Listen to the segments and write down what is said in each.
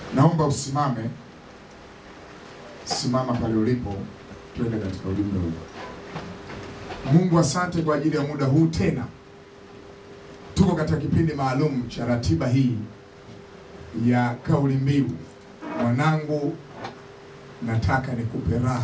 Naomba usimame, simama pale ulipo, tuende katika ujumbe huu. Mungu, asante kwa ajili ya muda huu tena. Tuko katika kipindi maalum cha ratiba hii ya kauli mbiu, mwanangu, nataka nikupe raha,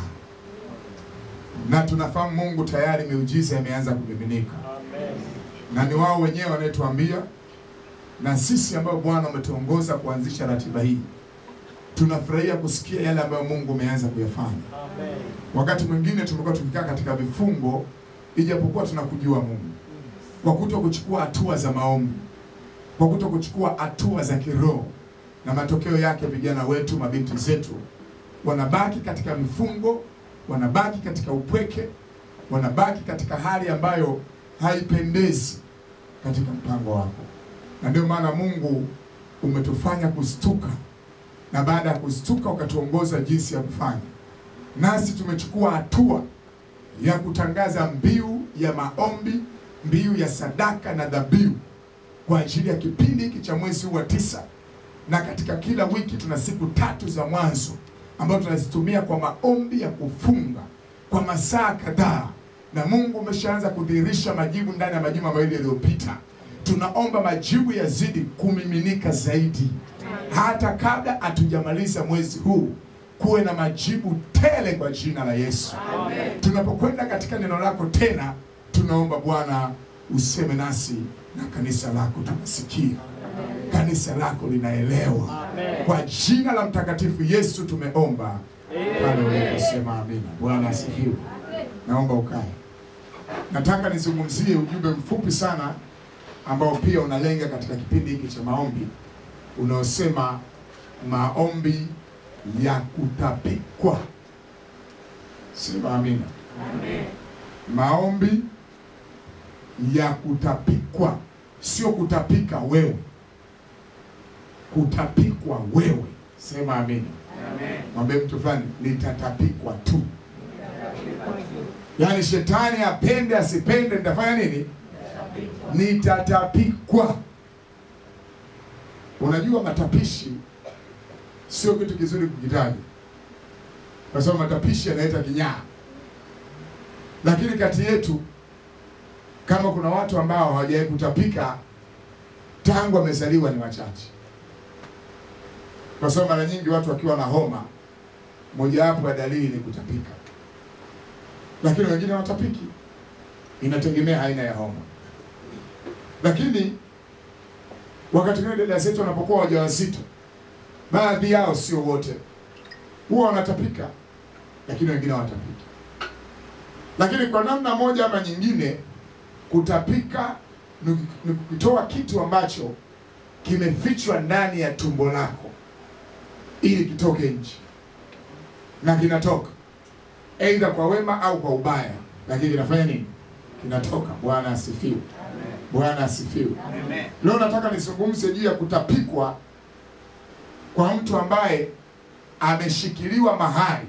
na tunafahamu Mungu tayari miujiza imeanza kumiminika, na ni wao wenyewe wanayetuambia na sisi ambao Bwana umetuongoza kuanzisha ratiba hii tunafurahia kusikia yale ambayo Mungu umeanza kuyafanya. Wakati mwingine tumekuwa tukikaa katika vifungo, ijapokuwa tunakujua Mungu, kwa kuto kuchukua hatua za maombi, kwa kuto kuchukua hatua za kiroho, na matokeo yake vijana wetu, mabinti zetu wanabaki katika vifungo, wanabaki katika upweke, wanabaki katika hali ambayo haipendezi katika mpango wako na ndio maana Mungu umetufanya kustuka, na baada ya kustuka ukatuongoza jinsi ya kufanya, nasi tumechukua hatua ya kutangaza mbiu ya maombi, mbiu ya sadaka na dhabihu kwa ajili ya kipindi hiki cha mwezi huu wa tisa, na katika kila wiki tuna siku tatu za mwanzo ambazo tunazitumia kwa maombi ya kufunga kwa masaa kadhaa, na Mungu umeshaanza kudhihirisha majibu ndani ya majuma mawili yaliyopita tunaomba majibu yazidi kumiminika zaidi, hata kabla hatujamaliza mwezi huu, kuwe na majibu tele kwa jina la Yesu. Tunapokwenda katika neno lako tena, tunaomba Bwana useme nasi na kanisa lako tunasikia, kanisa lako linaelewa. Kwa jina la mtakatifu Yesu tumeomba, pale uliposema amina. Bwana asifiwe. Naomba ukae. Nataka nizungumzie ujumbe mfupi sana ambao pia unalenga katika kipindi hiki cha maombi unaosema maombi ya kutapikwa. Sema amina. Amen. Maombi ya kutapikwa, sio kutapika wewe, kutapikwa wewe. Sema amina. Amen. Mwambie mtu fulani, nitatapikwa tu. Yaani shetani apende asipende, nitafanya nini? Nitatapikwa. Unajua matapishi sio kitu kizuri kukitaja, kwa sababu matapishi yanaleta kinyaa. Lakini kati yetu kama kuna watu ambao hawajawahi kutapika tangu wamezaliwa ni wachache, kwa sababu mara nyingi watu wakiwa na homa, mojawapo ya dalili ni kutapika, lakini wengine hawatapiki. Inategemea aina ya homa. Lakini wakati mwingine dada zetu wanapokuwa wajawazito, baadhi yao, sio wote, huwa wanatapika, lakini wengine hawatapiki. Lakini kwa namna moja ama nyingine, kutapika ni ni kutoa kitu ambacho kimefichwa ndani ya tumbo lako ili kitoke nje, na kinatoka aidha kwa wema au kwa ubaya, lakini kinafanya nini? Kinatoka. Bwana asifiwe. Bwana asifiwe. Amen. Leo nataka nizungumze juu ya kutapikwa kwa mtu ambaye ameshikiliwa mahali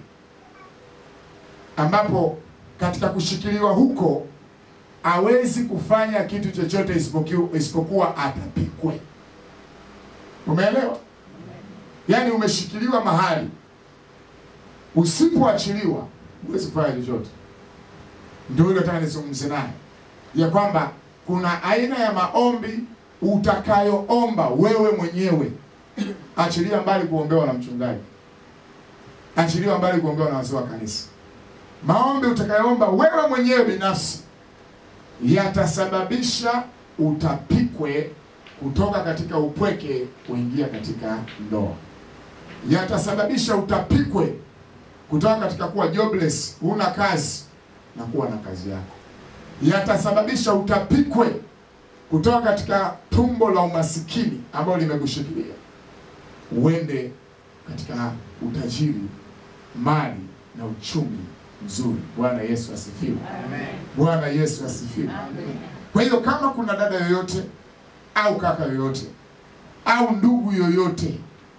ambapo katika kushikiliwa huko hawezi kufanya kitu chochote isipoku- isipokuwa atapikwe. Umeelewa? Yaani umeshikiliwa mahali, usipoachiliwa huwezi kufanya chochote. Ndio hilo nataka nizungumze naye ya kwamba kuna aina ya maombi utakayoomba wewe mwenyewe. Achilia mbali kuombewa na mchungaji, achilia mbali kuombewa na wazee wa kanisa. Maombi utakayoomba wewe mwenyewe binafsi yatasababisha utapikwe kutoka katika upweke kuingia katika ndoa, yatasababisha utapikwe kutoka katika kuwa jobless, huna kazi na kuwa na kazi yako yatasababisha utapikwe kutoka katika tumbo la umasikini ambalo limekushikilia uende katika utajiri, mali na uchumi mzuri. Bwana Yesu asifiwe. Amen. Bwana Yesu asifiwe. Amen. Kwa hiyo kama kuna dada yoyote au kaka yoyote au ndugu yoyote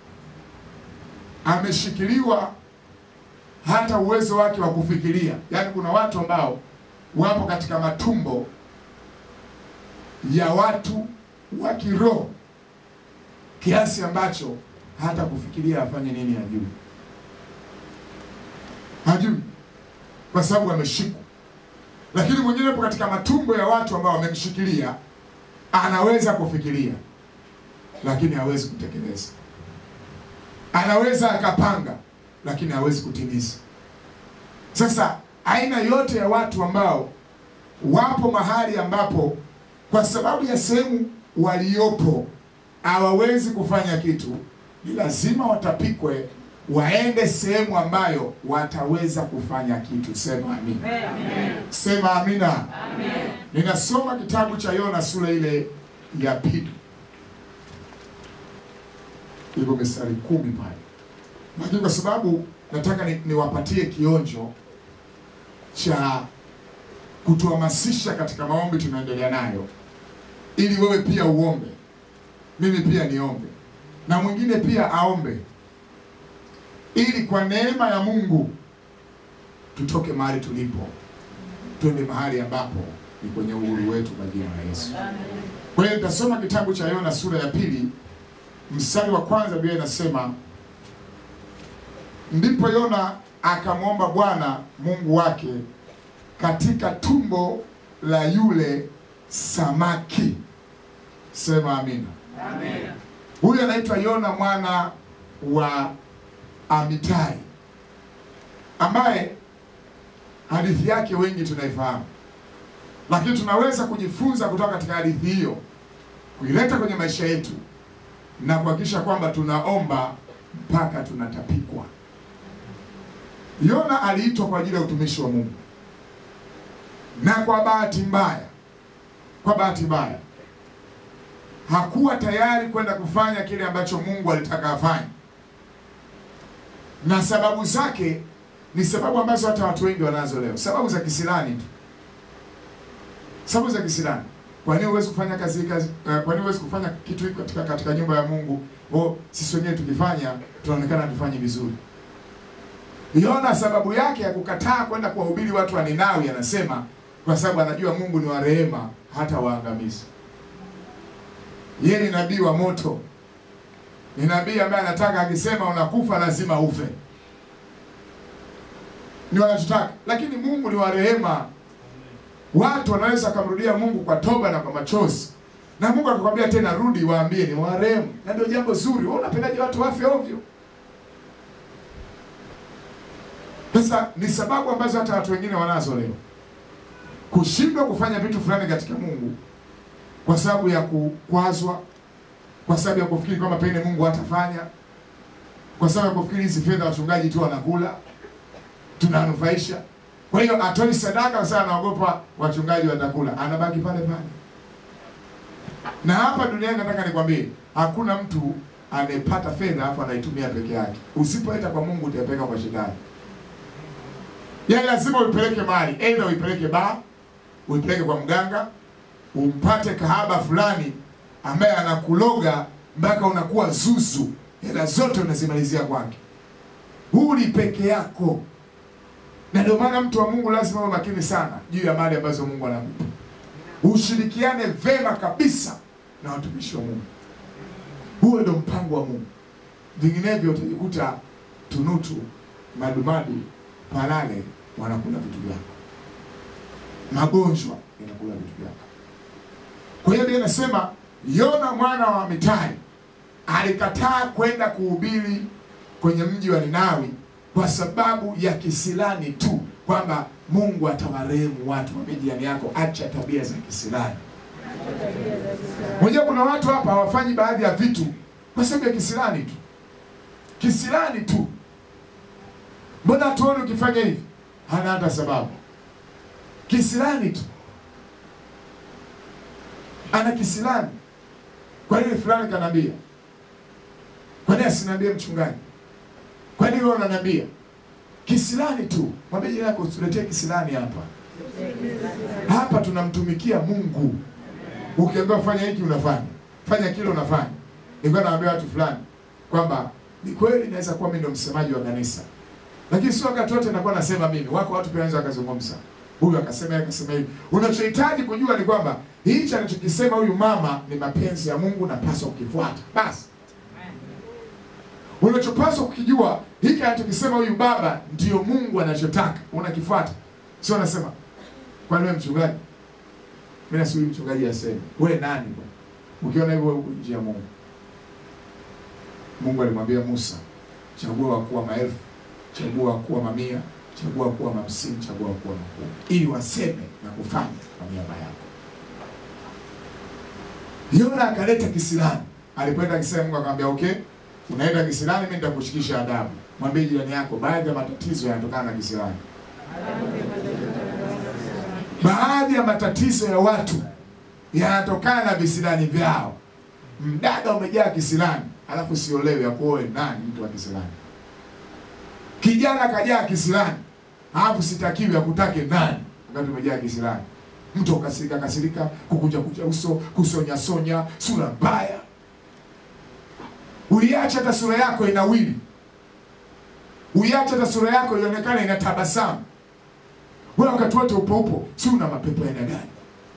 ameshikiliwa hata uwezo wake wa kufikiria, yaani kuna watu ambao wapo katika matumbo ya watu wa kiroho kiasi ambacho hata kufikiria afanye nini hajui, hajui kwa sababu ameshikwa. Lakini mwingine yupo katika matumbo ya watu ambao wamemshikilia, anaweza kufikiria lakini hawezi kutekeleza. Anaweza akapanga lakini hawezi kutimiza. Sasa aina yote ya watu ambao wapo mahali ambapo kwa sababu ya sehemu waliopo hawawezi kufanya kitu, ni lazima watapikwe waende sehemu ambayo wataweza kufanya kitu. Sema amina. Sema amina. Ninasoma kitabu cha Yona sura ile ya pili, iko mistari kumi pale, lakini kwa sababu nataka ni- niwapatie kionjo cha kutuhamasisha katika maombi tunaendelea nayo, ili wewe pia uombe, mimi pia niombe, na mwingine pia aombe, ili kwa neema ya Mungu tutoke mahali tulipo, twende mahali ambapo ni kwenye uhuru wetu kwa jina la Yesu. Kwa hiyo nitasoma kitabu cha Yona sura ya pili mstari wa kwanza. Biblia inasema ndipo Yona akamwomba Bwana Mungu wake katika tumbo la yule samaki. Sema amina. Huyu anaitwa Yona mwana wa Amitai, ambaye hadithi yake wengi tunaifahamu, lakini tunaweza kujifunza kutoka katika hadithi hiyo kuileta kwenye maisha yetu na kuhakikisha kwamba tunaomba mpaka tunatapikwa. Yona aliitwa kwa ajili ya utumishi wa Mungu, na kwa bahati mbaya, kwa bahati mbaya hakuwa tayari kwenda kufanya kile ambacho Mungu alitaka afanye, na sababu zake ni sababu ambazo hata watu wengi wanazo leo, sababu za kisirani tu, sababu za kisirani. Kwa nini huwezi kufanya kazi hii kazi? Uh, kwa nini huwezi kufanya kitu hiki katika katika nyumba ya Mungu? Oh, sisi wenyewe tukifanya tunaonekana hatufanyi vizuri. Yona sababu yake ya kukataa kwenda kuwahubiri watu wa Ninawi, anasema kwa sababu anajua Mungu ni wa rehema, hata waangamizi. Yeye ni nabii wa moto, ni nabii ambaye anataka akisema unakufa lazima ufe, ni wanachotaka. Lakini Mungu ni wa rehema, watu wanaweza kumrudia Mungu kwa toba na kwa machozi, na Mungu akakwambia tena, rudi, waambie ni wa rehema, na ndio jambo zuri. Wewe unapendaje watu wafe ovyo? Sasa ni sababu ambazo hata watu wengine wanazo leo, kushindwa kufanya vitu fulani katika Mungu kwa sababu ya kukwazwa, kwa sababu ya kufikiri kwamba pengine Mungu hatafanya, kwa sababu ya kufikiri hizi fedha wachungaji tu wanakula, tunanufaisha. Kwa hiyo atoi sadaka kwa sababu anaogopa wachungaji watakula, anabaki pale pale. Na hapa duniani nataka nikwambie, hakuna mtu anayepata fedha afu anaitumia peke yake. Usipoleta kwa Mungu utaipeleka kwa shetani. Yaani lazima uipeleke mahali, aidha uipeleke baa, uipeleke kwa mganga, umpate kahaba fulani ambaye anakuloga mpaka unakuwa zuzu, hela zote unazimalizia kwake. Huli peke yako, na ndio maana mtu wa Mungu lazima uwe makini sana juu ya mali ambazo Mungu anakupa. Ushirikiane vema kabisa na watumishi wa Mungu, huo ndio mpango wa Mungu. Vinginevyo utajikuta tunutu, madumadu, palale wanakula vitu vyako, magonjwa yanakula vitu vyako. Kwa hiyo Biblia inasema Yona mwana wa Amitai alikataa kwenda kuhubiri kwenye mji wa Ninawi kwa sababu ya kisilani tu, kwamba Mungu atawarehemu watu. Mwambie jirani yako, acha tabia za kisilani. Mwenyewe kuna watu hapa hawafanyi baadhi ya vitu kwa sababu ya kisilani tu, kisilani tu. Mbona hatuoni ukifanya hivi? Hana hata sababu, kisilani tu ana kisilani. Kwa nini fulani kanambia? Kwa nini asiniambie mchungaji? Kwa nini wewe unaniambia? Kisilani tu. Mwambie jirani yako usiletee kisilani hapa. Hapa tunamtumikia Mungu. Ukiambiwa fanya hiki unafanya, fanya kile unafanya. Nilikuwa naambia watu fulani kwamba ni kweli naweza kuwa mimi ndo msemaji wa kanisa, lakini sio wakati wote nakuwa nasema mimi. Wako watu pia wanaweza wakazungumza huyu akasema yeye akasema hivi. Unachohitaji kujua ni kwamba hichi anachokisema huyu mama ni mapenzi ya Mungu, napaswa kukifuata. Basi Unachopaswa kukijua hiki anachokisema huyu baba ndio Mungu anachotaka, unakifuata. Sio anasema kwani wewe mchungaji, mimi nasubiri mchungaji aseme. Wewe nani bwana? Ukiona hivyo wewe uko nje ya Mungu. Mungu alimwambia Musa, chagua wakuu wa maelfu, chagua wakuu wa mamia, chagua wakuu wa hamsini, chagua wakuu wa makumi, ili waseme na kufanya kwa niaba yako. Yona akaleta kisilani. Alipoenda akisema, Mungu akamwambia okay, unaenda kisilani, mimi nitakushikisha adabu. Mwambie jirani yako, baadhi ya matatizo yanatokana na kisilani. Baadhi ya matatizo ya watu yanatokana na visilani vyao. Mdada umejaa kisilani, alafu siolewe akuoe nani? Mtu wa kisilani. Kijana kajaa kisilani, alafu sitakiwi akutake nani? Wakati umejaa kisilani. Mtu ukasirika kasirika, kukunja kunja uso, kusonya sonya, sura mbaya. Uiache hata sura yako inawili, uiache hata sura yako ionekane ina tabasamu. Wewe wakati wote upo upo, si una mapepo ya aina gani?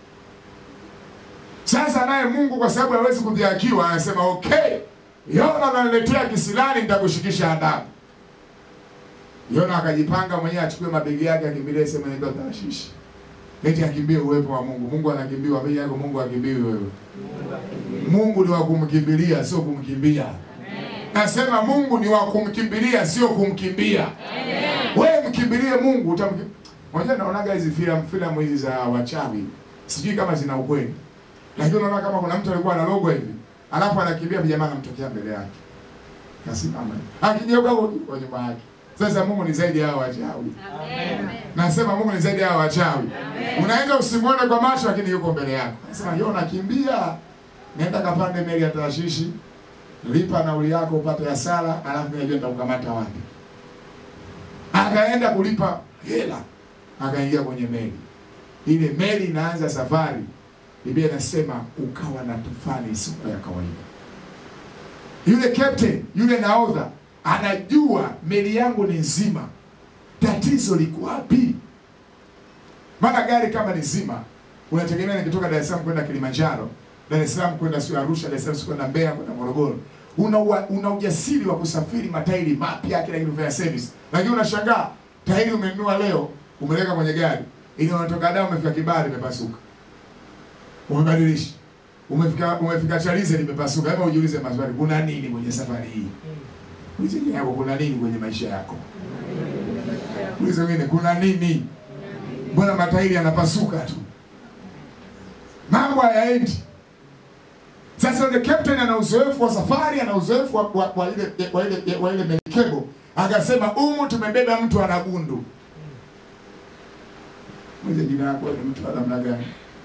Sasa naye Mungu kwa sababu hawezi kudhihakiwa, anasema okay, Yona ananiletea kisilani, nitakushikisha adabu. Yona akajipanga mwenyewe, achukue mabegi yake, akimbilie sehemu inaitwa Tarshishi, eti akimbie uwepo wa Mungu. Mungu anakimbiwa bei yako, Mungu akimbiwi wewe. Mungu ni wa kumkimbilia, sio kumkimbia. Nasema Mungu ni wa kumkimbilia, sio kumkimbia. Wewe mkimbilie Mungu, utamki Unajua naonaga hizi filamu filamu hizi za wachawi. Sijui kama zina ukweli. Lakini unaona kama kuna mtu alikuwa analogwa hivi. Alafu anakimbia vijana anamtokea mbele yake. Kasimama. Akigeuka huko kwa nyuma yake. Sasa Mungu ni zaidi ya hao wachawi. Nasema Mungu ni zaidi ya hao wachawi. Unaweza usimuone kwa macho lakini yuko mbele yako. Nasema yeye unakimbia. Nenda kapande meli ya Tarshishi. Lipa nauli yako upate hasara, alafu mimi najua nitakukamata wapi. Akaenda kulipa hela akaingia kwenye meli. Ile meli inaanza safari, Biblia inasema ukawa na tufani isiyo ya kawaida. Yule captain, yule nahodha anajua meli yangu ni nzima, tatizo liko wapi? Maana gari kama ni nzima, unategemea nikitoka Dar es Salaam kwenda Kilimanjaro, Dar es Salaam kwenda sio Arusha, Dar es Salaam kwenda Mbeya, kwenda Morogoro, una ua- una ujasiri wa kusafiri matairi mapya, kila kitu vya service, lakini unashangaa tairi umenunua leo umeleka kwenye gari ili unatoka Dar umefika Kibale imepasuka, umebadilisha, umefika umefika Chalize limepasuka. Hebu ujiulize maswali, kuna nini kwenye safari hii? Ulize wengine yako, kuna nini kwenye maisha yako? Ulize wengine, kuna nini? Mbona matairi yanapasuka tu, mambo hayaendi. Sasa yule captain ana uzoefu wa safari, ana uzoefu wa, wa, wa ile wa ile wa ile merikebu, akasema umu tumebeba mtu ana gundu Mwize jina yako ni mtu wa namna gani?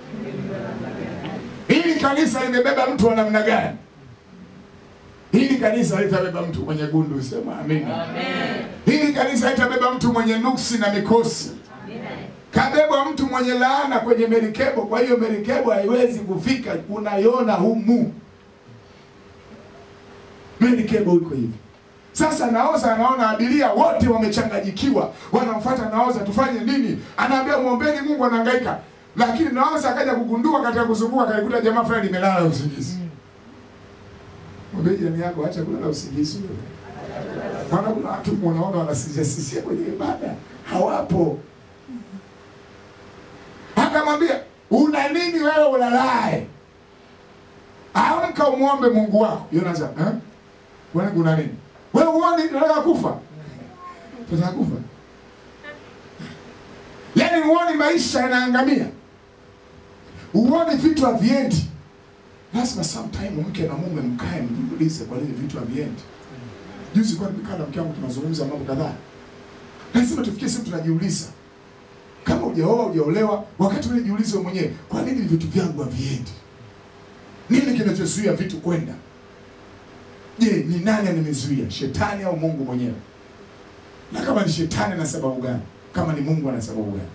Hili kanisa limebeba mtu wa namna gani? Hili kanisa litabeba mtu mwenye gundu, sema amina. Hili kanisa litabeba mtu mwenye nuksi na mikosi. Kabebwa mtu mwenye laana kwenye merikebo, kwa hiyo merikebo haiwezi kufika, unaiona humu. Merikebo iko hivi. Sasa naoza anaona abiria wote wamechanganyikiwa, wanamfuata naoza, tufanye nini? Anaambia muombeni Mungu, anahangaika. Lakini naoza akaja kugundua katika kuzunguka, akaikuta jamaa fulani limelala usingizi. Mwambie jirani yako, acha kulala usingizi wewe. Maana kuna watu unaona wanasinzia sinzia kwenye ibada, hawapo. Akamwambia, una nini wewe ulalae? Amka umwombe Mungu wako. Yonaza, eh? Kwani kuna nini? Wewe uone tunataka kufa. Tunataka kufa. Yaani uone maisha yanaangamia. Uone vitu haviendi. Lazima sometime mke na mume mkae mjiulize kwa nini vitu haviendi. Juzi kwa nimekaa na mke wangu tunazungumza mambo kadhaa. Lazima tufikie sehemu tunajiuliza. Kama hujaoa hujaolewa, wakati wewe jiulize wewe mwenyewe, kwa nini vitu vyangu haviendi? Nini kinachozuia vitu kwenda? Je, ni nani animezuia? Shetani au Mungu mwenyewe? Na kama ni shetani na sababu gani? Kama ni Mungu ana sababu gani?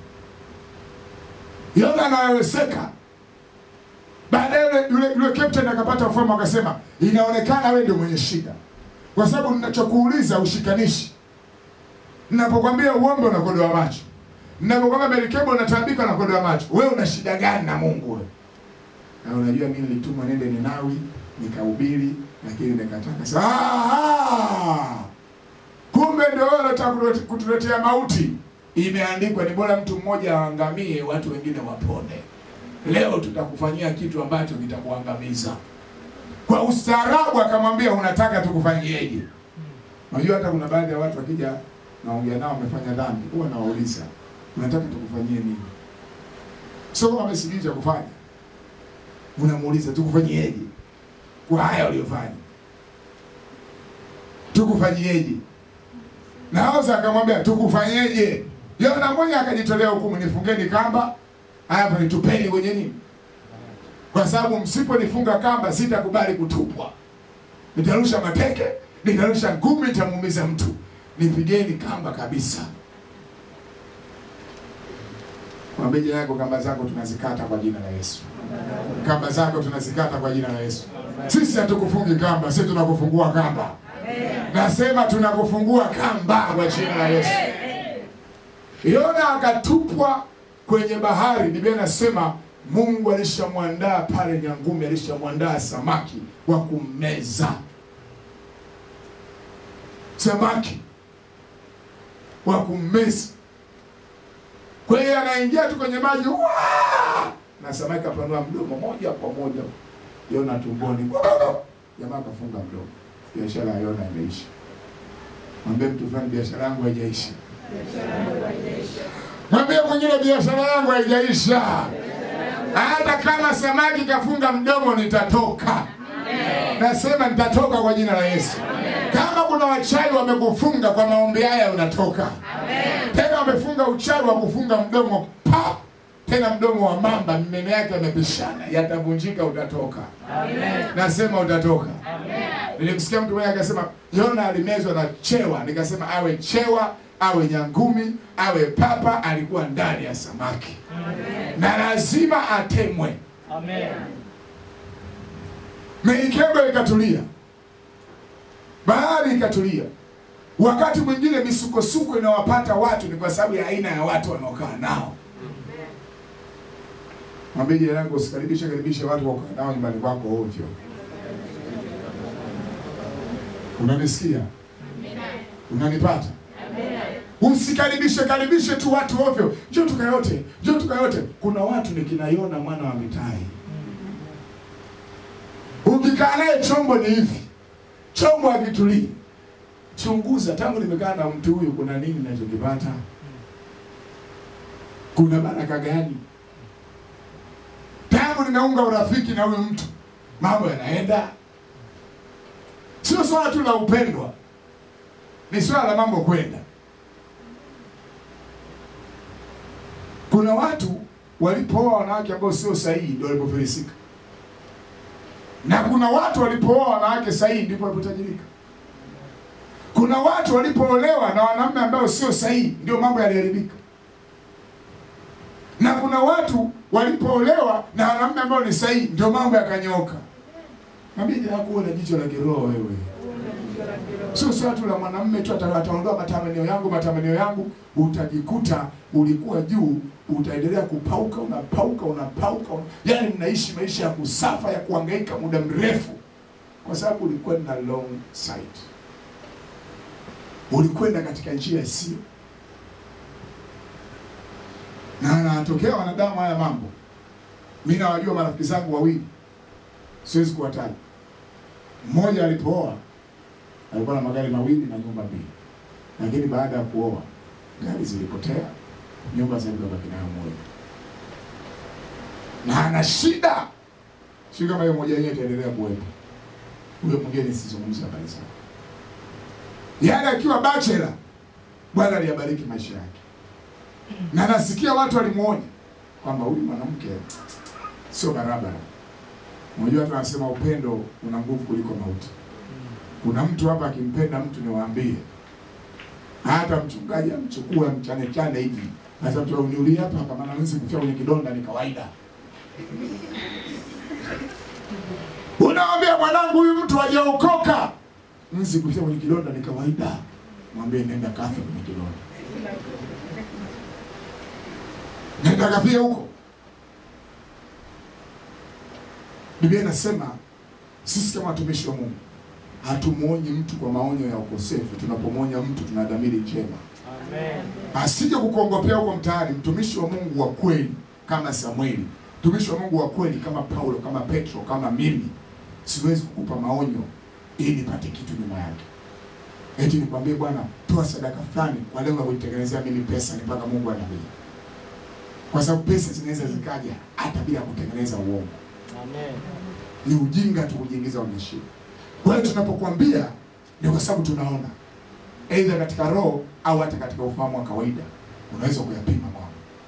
Yona anawezeka. Baadaye yule yule, yule captain akapata ufahamu akasema, inaonekana wewe ndio mwenye shida, kwa sababu ninachokuuliza ushikanishi. Ninapokwambia uombe unakodoa macho, ninapokwambia merikebu unataabika unakodoa macho. Wewe una shida gani na Mungu wewe? Na unajua mimi nilitumwa nende Ninawi nikahubiri, lakini nikataka sasa, ah, anataka kutulete- kutuletea mauti. Imeandikwa ni bora mtu mmoja aangamie, watu wengine wapone. Leo tutakufanyia kitu ambacho kitakuangamiza. Kwa ustaarabu akamwambia, unataka tukufanyieje? Unajua hata kuna baadhi ya watu wakija naongea nao wamefanya dhambi, huwa nawauliza unataka tukufanyie nini? Sio kama amesijui cha kufanya, unamuuliza tukufanyieje kwa haya waliofanya, tukufanyieje? Na Hosa akamwambia tukufanyeje? Yona mmoja akajitolea hukumu, nifungeni kamba hapa, nitupeni kwenye nini, kwa sababu msiponifunga kamba sitakubali kutupwa, nitarusha mateke, nitarusha ngumi, nitamuumiza mtu, nipigeni kamba kabisa. Mwambie jirani yako, kamba zako tunazikata kwa jina la Yesu. Kamba zako tunazikata kwa jina la Yesu. Sisi hatukufungi kamba, sisi tunakufungua kamba. Nasema tunakufungua kamba kwa jina la Yesu. Yona akatupwa kwenye bahari. Biblia inasema Mungu alishamwandaa pale nyangumi, alishamwandaa samaki wa kummeza, samaki wa kummeza. Kwa hiyo anaingia tu kwenye maji "Waa!" na samaki apanua mdomo moja kwa moja Yona tumboni, jamaa akafunga mdomo. Biashara ya Yona imeisha. Mwambie mtu fulani, biashara yangu haijaisha. Mwambie mwingine, biashara yangu haijaisha. Hata kama samaki kafunga mdomo, nitatoka. Nasema nitatoka kwa jina la Yesu. Kama kuna wachawi wamekufunga kwa maombi haya, unatoka tena. Wamefunga uchawi wa kufunga mdomo pa tena, mdomo wa mamba, meno yake yamepishana, yatavunjika, utatoka. Nasema utatoka. Nilimsikia mtu mmoja akasema Yona alimezwa na chewa. Nikasema awe chewa, awe nyangumi, awe papa, alikuwa ndani ya samaki na lazima atemwe. Meikebo ikatulia, bahari ikatulia. Wakati mwingine misukosuko inawapata watu ni kwa sababu ya aina ya watu wanaokaa nao. Mwambie jirani yako, usikaribishe karibishe watu wakaa nao nyumbani kwako ovyo. Unanisikia? Unanipata? Usikaribishe karibishe tu watu ovyo, njoo tukayote, njoo tukayote. Kuna watu ni kina Yona mwana wa Mitai. Ukikaa naye chombo ni hivi, chombo hakitulii. Chunguza, tangu nimekaa na mtu huyu, kuna nini nachokipata? Kuna baraka gani? Tangu nimeunga urafiki na huyu mtu, mambo yanaenda Sio swala tu la upendwa, ni swala la mambo kwenda. Kuna watu walipooa wanawake ambao sio sahihi ndio walipofilisika, na kuna watu walipooa wanawake sahihi ndipo walipotajirika. Kuna watu walipoolewa na wanaume ambao sio sahihi ndio mambo yaliharibika, na kuna watu walipoolewa na wanaume ambao ni sahihi ndio mambo yakanyoka. Mwambie jirani yako, uwe na jicho la kiroho wewe. Sio swala tu la mwanamume tu ata- ataondoa matamanio yangu, matamanio yangu, utajikuta ulikuwa juu, utaendelea kupauka, unapauka, unapauka, una... yaani mnaishi maisha ya kusafa ya kuhangaika muda mrefu, kwa sababu ulikwenda long sight, ulikwenda katika njia isiyo na anatokea wanadamu haya mambo. Mimi nawajua marafiki zangu wawili, siwezi kuwataja. Mmoja alipooa alikuwa na magari mawili na nyumba mbili, lakini baada ya kuoa gari zilipotea, nyumba zilibaki nayo moja, na ana shida. Sio kama hiyo moja yenyewe itaendelea kuwepo. Huyo mwingine sizungumza habari zake, yaani akiwa bachelor, Bwana aliyabariki maisha yake, na nasikia watu walimuonya kwamba huyu mwanamke sio barabara. Unajua watu wanasema upendo una nguvu kuliko mauti. Kuna mtu hapa akimpenda mtu, niwaambie, hata mchungaji amchukue mchane chane hivi, sasa mtu uniulie hapa hapa, maana mimi kufia kwenye kidonda ni kawaida. Unaambia mwanangu, huyu mtu hajaokoka, mimi kufia kwenye kidonda ni kawaida. Mwambie nenda kafe kwenye kidonda, nenda kafie huko. Biblia inasema sisi kama watumishi wa Mungu Hatumwonyi mtu kwa maonyo ya ukosefu. Tunapomwonya mtu tuna dhamiri njema, Amen. asije kukuongopea huko mtaani. Mtumishi wa Mungu wa kweli kama Samueli, mtumishi wa Mungu wa kweli kama Paulo, kama Petro, kama mimi, siwezi kukupa maonyo ili nipate kitu nyuma yake. Eti nikwambie bwana, toa sadaka fulani kwa lengo la kunitengenezea mimi pesa, ni mpaka Mungu anabii, kwa sababu pesa zinaweza zikaja hata bila kutengeneza uongo. Amen. Ni ujinga tu kujiingiza kwenye shida. Kwa hiyo tunapokuambia ni kwa sababu tunaona aidha katika roho au hata katika ufahamu wa kawaida, unaweza kuyapima mambo.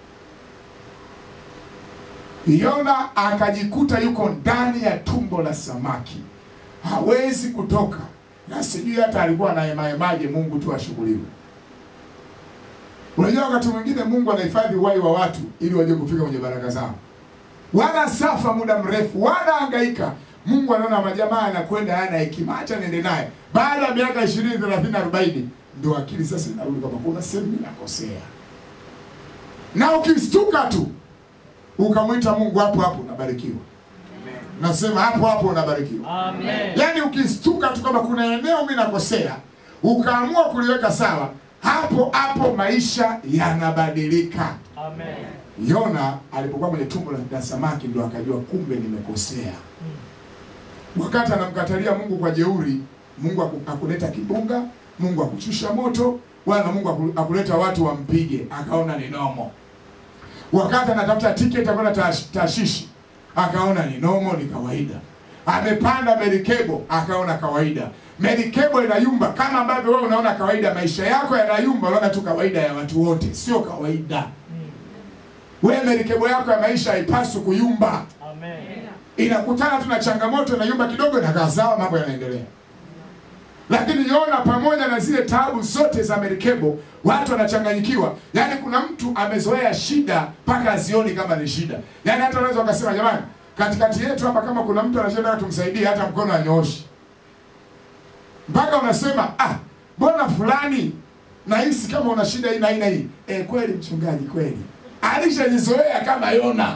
Yona akajikuta yuko ndani ya tumbo la samaki, hawezi kutoka, na sijui hata alikuwa anaemaemaje Mungu tu ashughuliwe. Unajua, wakati mwingine Mungu anahifadhi uhai wa watu ili waje kufika kwenye baraka zao. Wana safa muda mrefu, wanahangaika. Mungu anaona majamaa anakwenda hana hekima, acha niende naye. Baada ya miaka 20, 30, 40 ndio akili sasa inarudi kwamba kuna sehemu mimi nakosea. Na ukistuka tu ukamwita Mungu hapo hapo unabarikiwa. Nasema hapo hapo unabarikiwa. Amen. Yaani ukistuka tu kama kuna eneo mimi nakosea, ukaamua kuliweka sawa, hapo hapo maisha yanabadilika. Amen. Yona alipokuwa kwenye tumbo la samaki ndo akajua kumbe nimekosea. Wakati anamkatalia Mungu kwa jeuri, Mungu haku- hakuleta kibunga, Mungu hakushusha moto, wala Mungu haku- hakuleta watu wampige, akaona ni nomo. Wakati anatafuta tiketi ya kwenda Tash- Tashishi, akaona ni nomo, ni kawaida. Amepanda merikebo, akaona kawaida. Merikebo inayumba kama ambavyo wewe unaona kawaida, maisha yako yanayumba, unaona tu kawaida ya watu wote, sio kawaida. Wewe merikebo yako ya maisha haipaswi kuyumba, Amen. inakutana tu na changamoto, inayumba kidogo, inakaa sawa, mambo yanaendelea. Lakini Yona pamoja na zile taabu zote za merikebo, watu wanachanganyikiwa. Yaani kuna mtu amezoea shida mpaka azioni kama ni shida. Yaani hata unaweza ukasema jamani, katikati yetu hapa kama kuna mtu anashinda tumsaidie, hata mkono anyooshi, mpaka unasema ah, mbona fulani nahisi kama una shida hii na hii na hii. Eh, kweli mchungaji, kweli alishajizoea kama Yona.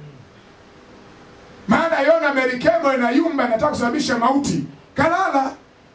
Maana Yona merikebo inayumba, inataka kusababisha mauti, kalala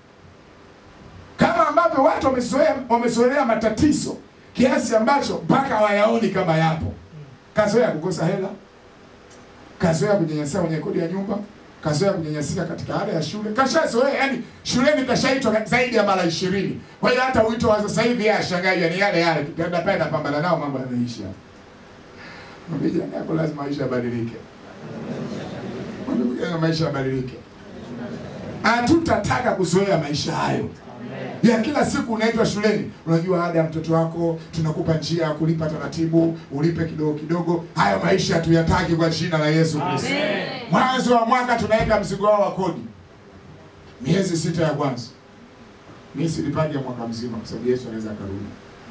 kama ambavyo watu wamezoea wamezoelea matatizo kiasi ambacho mpaka hawayaoni kama yapo. Kazoea kukosa hela, kazoea kunyanyasika kwenye kodi ya nyumba, kazoea kunyanyasika katika ada ya shule, kashazoea. Yani shuleni kashaitwa zaidi ya mara ishirini. Kwa hiyo hata wito wa sasa hivi yeye ashangae, ni yale yale, tukienda pale napambana nao, mambo yanaisha. Mwambie jirani yako lazima maisha yabadilike. Mwambie jirani maisha yabadilike. Hatutataka kuzoea maisha hayo ya kila siku unaitwa shuleni, unajua ada ya mtoto wako, tunakupa njia ya kulipa taratibu, ulipe kidogo kidogo. Hayo maisha hatuyataki kwa jina la Yesu Kristo. Amen. Mwanzo wa mwaka tunaweka mzigo wao wa kodi, miezi sita ya kwanza. Mimi silipaje mwaka mzima, kwa sababu Yesu anaweza akarudi.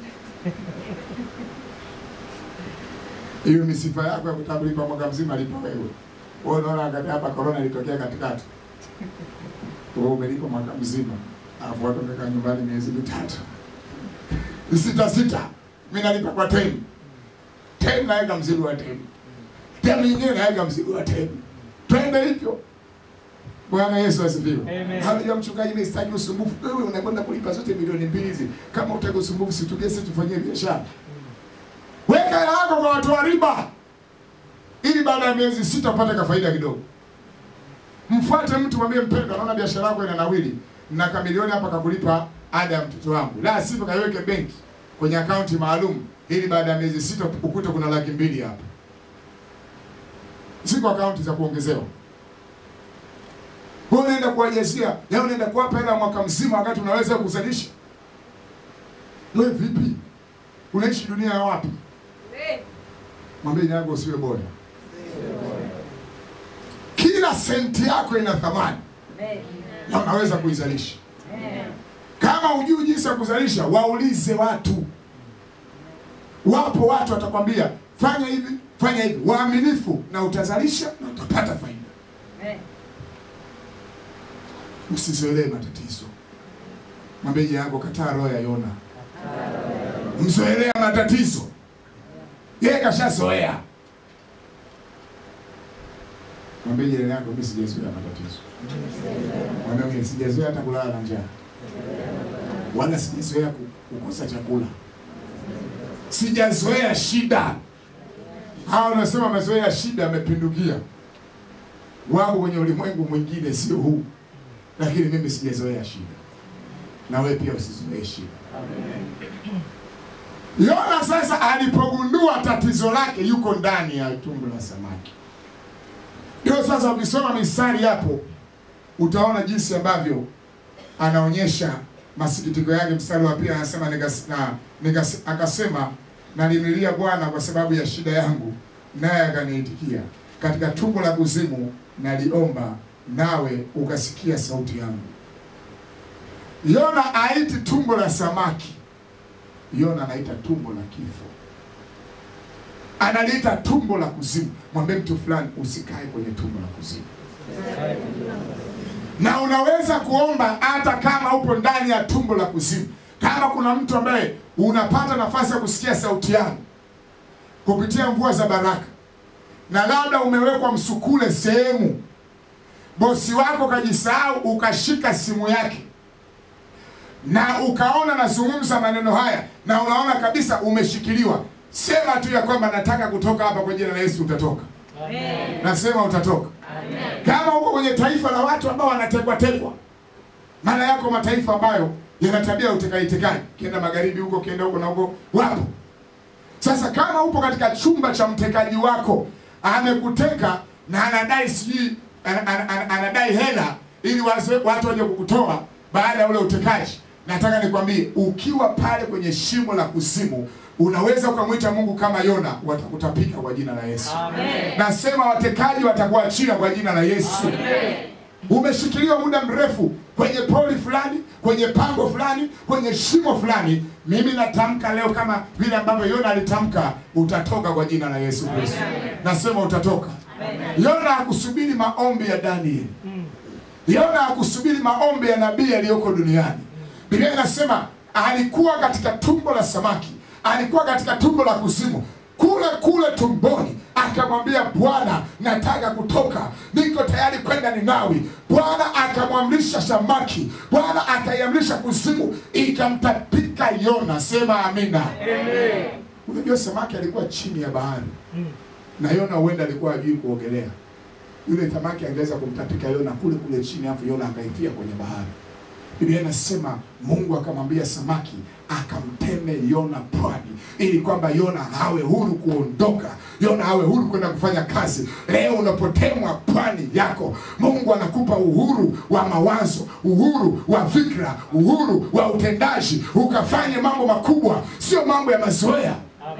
Hiyo ni sifa yako ya kutambulipa mwaka mzima, lipa wewe. Wewe unaona wakati hapa corona ilitokea katikati, wewe umelipa mwaka mzima alafu watu wamekaa nyumbani miezi mitatu Ni sita sita, mi nalipa kwa temu temu, naweka mzigo wa temu temu nyingine naweka mzigo wa temu, twende hivyo. Bwana Yesu asifiwe. Amen. Haleluya. Mchungaji, mimi sitaki usumbufu. Wewe unakwenda kulipa zote milioni mbili hizi, kama utaki usumbufu, situlie sisi tufanyie biashara. Weka hela yako kwa watu wa riba, ili baada ya miezi sita upate ka faida kidogo. Mfuate mtu mwambie, mpendwa, naona biashara yako ina nawili na kamilioni hapa kakulipa ada ya mtoto wangu, la sivyo kaiweke benki kwenye akaunti maalum, ili baada ya miezi sita ukute kuna laki mbili hapa. Ziko akaunti za kuongezewa. Wewe unaenda kuwajazia, leo unaenda kuwapa hela mwaka mzima, wakati unaweza kuzalisha. Wewe vipi? Unaishi dunia ya wapi? Mwambie jirani yako usiwe bora. Kila senti yako ina thamani na unaweza kuizalisha. Kama hujui jinsi ya kuzalisha, waulize watu. Wapo watu watakwambia fanya hivi, fanya hivi, waaminifu, na utazalisha na utapata faida. Usizoelee matatizo. Mwambie jirani yako, kataa roho ya Yona. Mzoelea matatizo, yeye kashazoea. Mwambie jirani yako, mimi sijazoea matatizo. Mwambie mwingine, sijazoea hata kulala na njaa, wala sijazoea ku- kukosa chakula, sijazoea shida. Hawa wanasema wamezoea shida, amepindukia, wako kwenye ulimwengu mwingine, sio huu, lakini mimi sijazoea shida, na wewe pia usizoee shida. Yona sasa alipogundua tatizo lake yuko ndani ya tumbo la samaki. Ndio sasa ukisoma mistari hapo utaona jinsi ambavyo anaonyesha masikitiko yake. Mstari wa pili anasema nikas, na, nikas, akasema nalimlilia Bwana kwa sababu ya shida yangu, naye akaniitikia. Katika tumbo la kuzimu naliomba, nawe ukasikia sauti yangu. Yona aiti tumbo la samaki, Yona anaita tumbo la kifo, analiita tumbo la kuzimu. Mwambie mtu fulani, usikae kwenye tumbo la kuzimu na unaweza kuomba hata kama upo ndani ya tumbo la kuzimu. Kama kuna mtu ambaye unapata nafasi ya kusikia sauti yangu kupitia mvua za baraka, na labda umewekwa msukule sehemu, bosi wako kajisahau, ukashika simu yake na ukaona nazungumza maneno haya, na unaona kabisa umeshikiliwa, sema tu ya kwamba nataka kutoka hapa kwa jina la Yesu, utatoka. Nasema utatoka. Kama uko kwenye taifa la watu ambao wanatekwa tekwa, maana yako mataifa ambayo yana tabia ya utekaji tekaji, kienda magharibi huko, kienda huko na huko, wapo. Sasa kama upo katika chumba cha mtekaji wako, amekuteka na anadai sijui ana- ana- ana- anadai hela ili wase- watu waje kukutoa baada ya ule utekaji, nataka nikwambie, ukiwa pale kwenye shimo la kuzimu, unaweza ukamwita Mungu kama Yona, watakutapika kwa jina la Yesu. Nasema watekaji watakuachia kwa jina la Yesu. Umeshikiliwa muda mrefu kwenye poli fulani, kwenye pango fulani, kwenye shimo fulani. Mimi natamka leo kama vile ambavyo Yona alitamka, utatoka kwa jina la Yesu Kristo. Nasema utatoka. Yona hakusubiri maombi ya Danieli. Yona hakusubiri maombi ya nabii aliyoko duniani. Biblia inasema alikuwa katika tumbo la samaki, alikuwa katika tumbo la kuzimu, kule kule tumboni akamwambia Bwana, nataka kutoka, niko tayari kwenda Ninawi. Bwana akamwamrisha samaki, Bwana akaiamrisha kuzimu, ikamtapika Yona. Sema amina. Unajua samaki alikuwa chini ya bahari na Yona huenda alikuwa hajui kuogelea. Yule samaki angeweza kumtapika Yona kule kule chini, afu Yona akaifia kwenye bahari. Biblia inasema Mungu akamwambia samaki akamteme Yona pwani, ili kwamba Yona awe huru kuondoka, Yona awe huru kwenda kufanya kazi. Leo unapotemwa pwani yako, Mungu anakupa uhuru wa mawazo, uhuru wa fikra, uhuru wa utendaji, ukafanye mambo makubwa, sio mambo ya mazoea.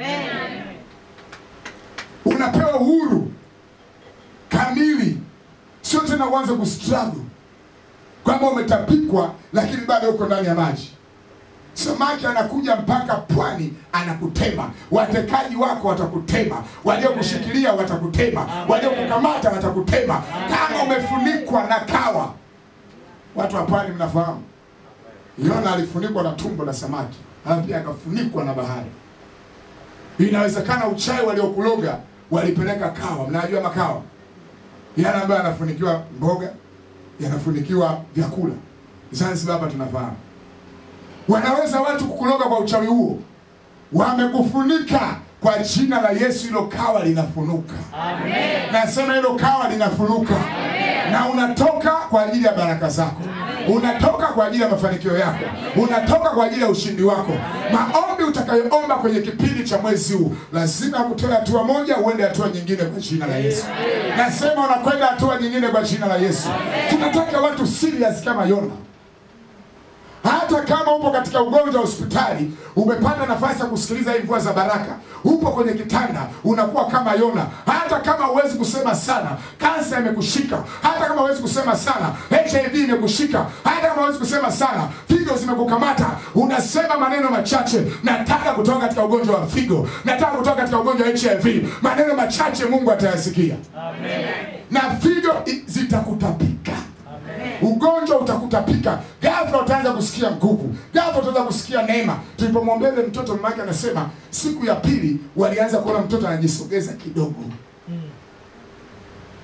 Unapewa uhuru kamili, sio tena uanze kustruggle kwamba umetapikwa lakini bado uko ndani ya maji. Samaki anakuja mpaka pwani, anakutema. Watekaji wako watakutema, waliokushikilia watakutema, waliokukamata watakutema, kama umefunikwa na kawa. Watu wa pwani mnafahamu, Yona alifunikwa na tumbo la samaki, halafu pia akafunikwa na bahari. Inawezekana uchawi waliokuloga walipeleka kawa. Mnajua makawa yale ambayo yanafunikiwa mboga, yanafunikiwa vyakula. Zanzibar hapa tunafahamu, wanaweza watu kukuloga kwa uchawi huo, wamekufunika kwa jina la Yesu. Hilo kawa linafunuka, nasema hilo kawa linafunuka, na unatoka kwa ajili ya baraka zako, unatoka kwa ajili ya mafanikio yako, unatoka kwa ajili ya ushindi wako. Maombi utakayoomba kwenye kipindi cha mwezi huu lazima kutoa hatua moja uende hatua nyingine kwa jina la Yesu. Nasema unakwenda hatua nyingine kwa jina la Yesu. Tunataka watu serious kama Yona. Hata kama upo katika ugonjwa wa hospitali, umepata nafasi ya kusikiliza hii mvua za baraka, upo kwenye kitanda, unakuwa kama Yona. Hata kama huwezi kusema sana, kansa imekushika. Hata kama huwezi kusema sana, HIV imekushika. Hata kama huwezi kusema sana, figo zimekukamata, unasema maneno machache, nataka kutoka katika ugonjwa wa figo, nataka kutoka katika ugonjwa wa HIV. Maneno machache Mungu atayasikia, na figo i- zitakutapika ugonjwa utakutapika ghafla, utaanza kusikia nguvu ghafla, utaanza kusikia neema. Tulipomwombea yule mtoto, mama yake anasema siku ya pili walianza kuona mtoto anajisogeza kidogo.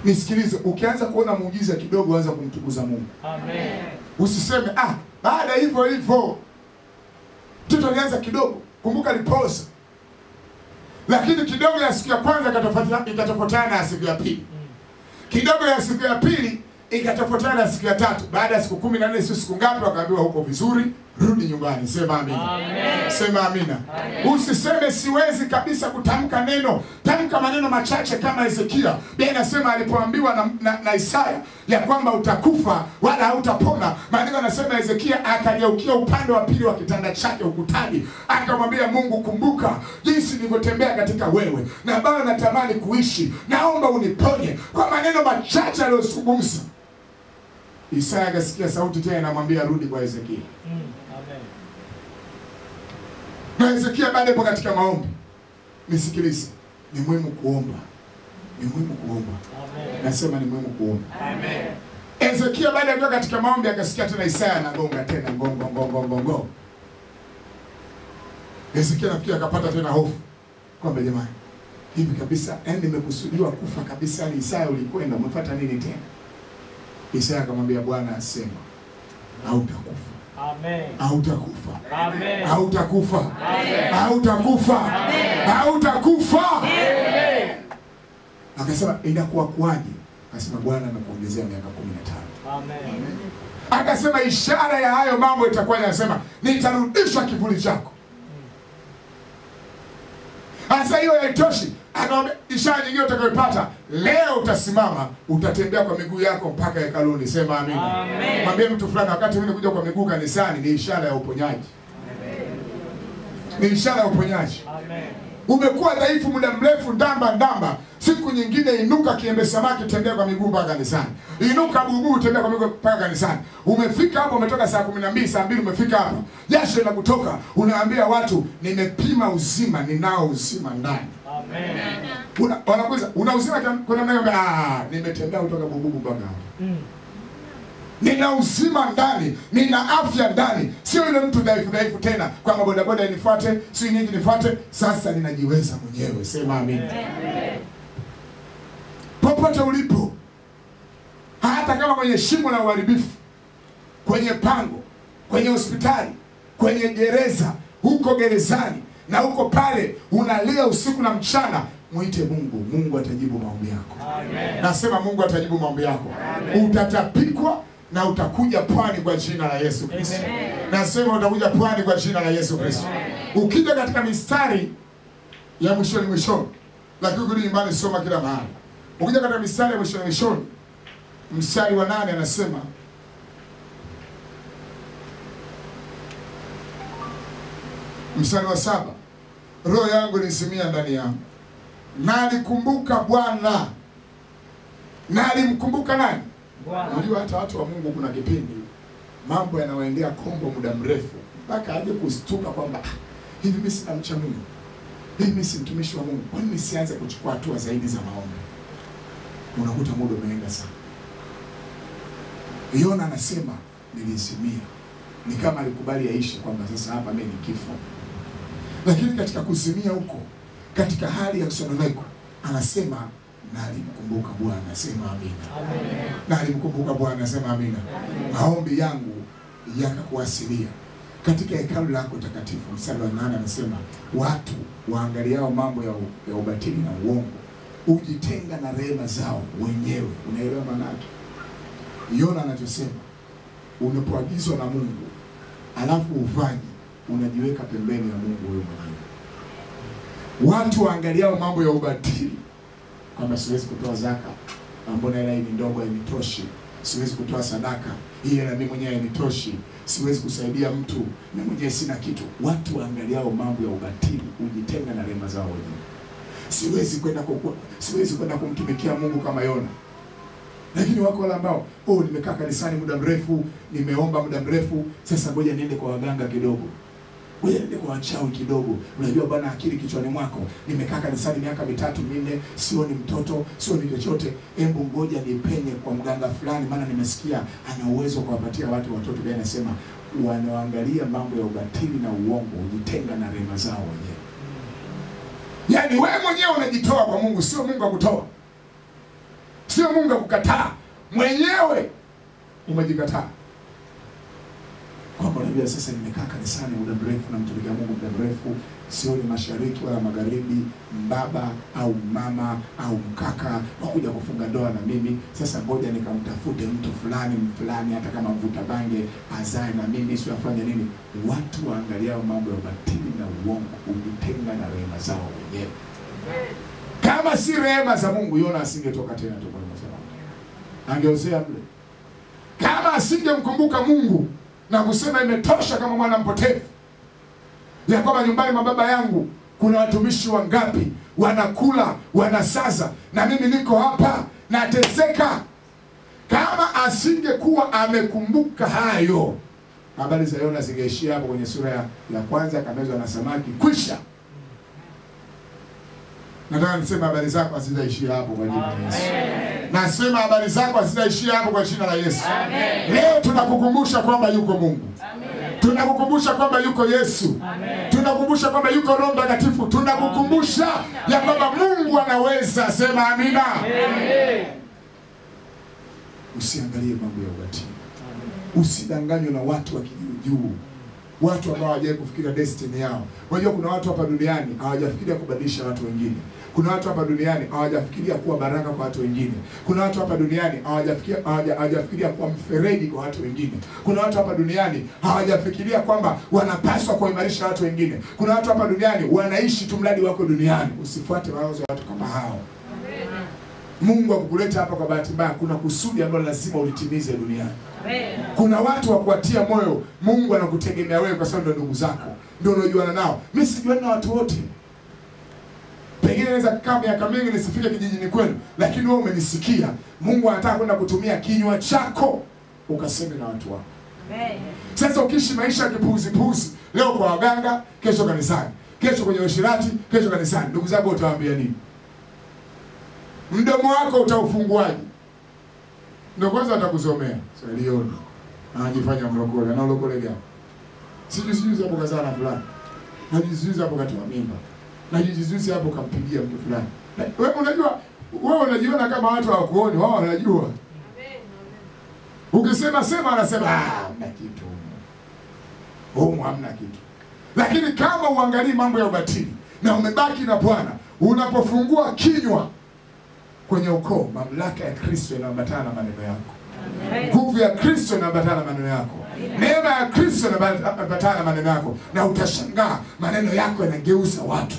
Nisikilize, ukianza kuona muujiza kidogo, anza kumtukuza Mungu. Amen. Usiseme ah, baada hivyo hivyo mtoto alianza kidogo, kumbuka alipoza, lakini kidogo ya siku ya kwanza ikatofautiana ikatofautiana na ya siku ya pili, kidogo ya siku ya pili ikatofautiana na siku ya tatu. Baada ya siku kumi na nne sio siku ngapi, wakaambiwa huko vizuri, rudi nyumbani. Sema amina. Amen. Sema amina. Usiseme siwezi kabisa kutamka neno, tamka maneno machache kama Hezekia. Biblia inasema alipoambiwa na, na, na Isaya ya kwamba utakufa wala hautapona, maandiko anasema Hezekia akageukia upande wa pili wa kitanda chake ukutani, akamwambia Mungu, kumbuka jinsi nilivyotembea katika wewe na bado natamani kuishi, naomba uniponye. Kwa maneno machache aliyozungumza, Isaya akasikia sauti tena inamwambia rudi kwa Hezekia. Mm. Amen. na Hezekia bado yupo katika maombi. Nisikilize, ni muhimu kuomba, ni muhimu kuomba. Amen. Nasema ni muhimu kuomba. Amen. Hezekia baada ya kuwa katika maombi akasikia tena Isaya anagonga tena ngongo ngongo ngongo. Hezekia nafikiri akapata tena hofu kwamba jamani, hivi kabisa, yaani nimekusudiwa kufa kabisa, ni Isaya ulikwenda umefuata nini tena? Isaya akamwambia Bwana asema hautakufa, Amen. hautakufa, Amen. hautakufa, Amen. hautakufa, hautakufa. Amen. Akasema inakuwa kuwaje? Akasema Bwana amekuongezea miaka kumi na tano. Amen. Akasema ishara ya hayo mambo itakuwa inasema nitarudisha kivuli chako. Sasa hiyo haitoshi, akamwambia ishara nyingine utakayopata leo, utasimama utatembea kwa miguu yako mpaka hekaluni. Sema amina. Amen. Mwambie mtu fulani, wakati mwingine kuja kwa miguu kanisani ni ishara ya uponyaji, ni ishara ya uponyaji. Amen. Umekuwa dhaifu muda mrefu, ndamba ndamba. Siku nyingine inuka, kiembe samaki, tembea kwa miguu mpaka kanisani. Inuka bubu, tembea kwa miguu mpaka kanisani. Umefika hapo, umetoka saa kumi na mbili, saa mbili umefika hapa, jasho linakutoka, unaambia watu nimepima uzima, ninao uzima ndani. Amen. Una- Wanakuuliza una uzima kiam- kuna mnaye ah, nimetembea kutoka bububu mpaka hapa. Mm. Nina uzima ndani, nina afya ndani, sio yule mtu dhaifu dhaifu tena, kwamba bodaboda nifuate, si nyingi nifuate. Sasa ninajiweza mwenyewe. Sema amina. Popote ulipo, hata kama kwenye shimo la uharibifu, kwenye pango, kwenye hospitali, kwenye gereza, huko gerezani na huko pale unalia usiku na mchana, mwite Mungu. Mungu atajibu maombi yako. Amen. Nasema Mungu atajibu maombi yako. Utatapikwa na utakuja pwani kwa jina la Yesu Kristo. Nasema utakuja pwani kwa jina la Yesu Kristo. Ukija katika mistari ya mwishoni mwishoni, lakini ukirudi nyumbani soma kila mahali. Ukija katika mistari ya mwishoni mwishoni, mstari wa nane anasema mstari wa saba roho yangu ilisimia ndani yangu, na alikumbuka Bwana. Na alimkumbuka nani? Bwana. Unajua hata watu wa Mungu kuna kipindi mambo yanawaendea kombo muda mrefu mpaka aje kustuka kwamba "Ah, hivi mimi sina mcha Mungu, hivi mimi si mtumishi wa Mungu, kwani nisianze kuchukua hatua zaidi za maombi? Unakuta muda umeenda sana. Yona anasema nilizimia, ni kama alikubali aishi kwamba sasa hapa mimi ni kifo, lakini katika kuzimia huko, katika hali ya sononeko, anasema na alimkumbuka Bwana. Sema amina Amen. na alimkumbuka Bwana. Sema amina. Maombi yangu yakakuasilia katika hekalu lako takatifu. Mstari wa nane anasema watu waangaliao mambo ya, u- ya ubatili na uongo hujitenga na rehema zao wenyewe. Unaelewa maana yake? Yona anachosema, unapoagizwa na Mungu alafu ufanye, unajiweka pembeni ya Mungu wewe mwenyewe. Watu waangaliao mambo ya ubatili kwamba siwezi kutoa zaka, Ah, mbona hela hii ni ndogo, hainitoshi, siwezi kutoa sadaka, hii hela mimi mwenyewe hainitoshi, siwezi kusaidia mtu, mimi mwenyewe sina kitu. Watu waangaliao mambo ya ubatili hujitenga na rehema zao wenyewe. Siwezi kwenda kuku- siwezi kwenda kumtumikia Mungu kama Yona. Lakini wako wale ambao oh, nimekaa kanisani muda mrefu, nimeomba muda mrefu, sasa ngoja niende kwa waganga kidogo ngoja niende kwa wachawi kidogo. Unajua bwana, akili kichwani mwako, nimekaa kanisani miaka mitatu minne, sioni mtoto, sioni chochote, embu ngoja nipenye kwa mganga fulani, maana nimesikia ana uwezo wa kuwapatia watu watoto. Biblia inasema wanaoangalia mambo ya ubatili na uongo hujitenga na rehema zao wenyewe. Yaani wewe mwenyewe unajitoa kwa Mungu, sio Mungu akutoa. sio Mungu akukataa, mwenyewe umejikataa kwamba unajua sasa nimekaa kanisani muda mrefu na mtumikia Mungu muda mrefu, sioni mashariki wala magharibi, mbaba au mama au mkaka wakuja kufunga ndoa na mimi. Sasa ngoja nikamtafute mtu fulani fulani, hata kama mvuta bange azae na mimi, sio afanye nini. Watu waangaliao mambo ya ubatili na uongo hujitenga na rehema zao wenyewe. Kama si rehema za Mungu, Yona asingetoka tena tumboni mwa samaki, angeozea mle. Kama asingemkumbuka Mungu na kusema imetosha kama mwana mpotevu, ya kwamba nyumbani mwa baba yangu kuna watumishi wangapi wanakula wanasaza, na mimi niko hapa nateseka. Kama asingekuwa amekumbuka hayo, habari za Yona zingeishia hapo kwenye sura ya, ya kwanza, akamezwa na samaki, kwisha. Nataka niseme habari zako hazitaishia hapo kwa jina la Yesu. Nasema habari zako hazitaishia hapo kwa jina la Yesu. Leo tunakukumbusha kwamba yuko Mungu. Tunakukumbusha kwamba yuko Yesu. Tunakukumbusha kwamba yuko Roho Mtakatifu. Tunakukumbusha ya kwamba Mungu anaweza. Sema amina. Usiangalie mambo ya ubatili. Usidanganywe na watu wa kijuujuu, watu ambao hawajawahi kufikiria destiny yao. Unajua kuna watu hapa duniani hawajafikiria kubadilisha watu wengine. Kuna watu hapa duniani hawajafikiria kuwa baraka kwa watu wengine. Kuna watu hapa duniani hawajafikiria hawaja- hawajafikiria kuwa mfereji kwa watu wengine. Kuna watu hapa duniani hawajafikiria kwamba wanapaswa kuimarisha watu wengine. Kuna watu hapa duniani wanaishi tu mradi wako duniani. Usifuate mawazo ya watu kama hao. Mungu akukuleta hapa kwa bahati mbaya, kuna kusudi ambalo lazima ulitimize duniani. Kuna watu wa kuwatia moyo. Mungu anakutegemea wewe kwa sababu ndio ndugu zako, ndio unaojuana nao. Mimi sijuani na watu wote, pengine naweza kukaa miaka mingi nisifike kijijini kwenu, lakini wewe umenisikia. Mungu anataka kwenda kutumia kinywa chako ukaseme na watu wako. Sasa ukiishi maisha ya kipuuzipuuzi, leo kwa waganga, kesho kanisani, kesho kwenye ushirati, kesho kanisani, ndugu zako utawaambia nini? Mdomo wako utaufunguaje? Ndio kwanza atakuzomea salioni, anajifanya mlokole. Na ulokole gani? Sijui sijui hapo kazaa na fulani, najizuizi hapo katoa mimba, najizuizi hapo kampigia mtu fulani. Na- Wewe unajua, wewe unajiona kama watu hawakuoni, wao wanajua. Ukisema sema, anasema ah, hamna kitu humu, humu hamna kitu. Lakini kama uangalii mambo ya ubatili na umebaki na Bwana, unapofungua kinywa kwenye ukoo, mamlaka ya Kristo inaambatana na maneno yako, nguvu ya Kristo inaambatana na maneno yako, neema ya Kristo inaambatana na maneno yako, na utashangaa maneno yako yanageuza watu.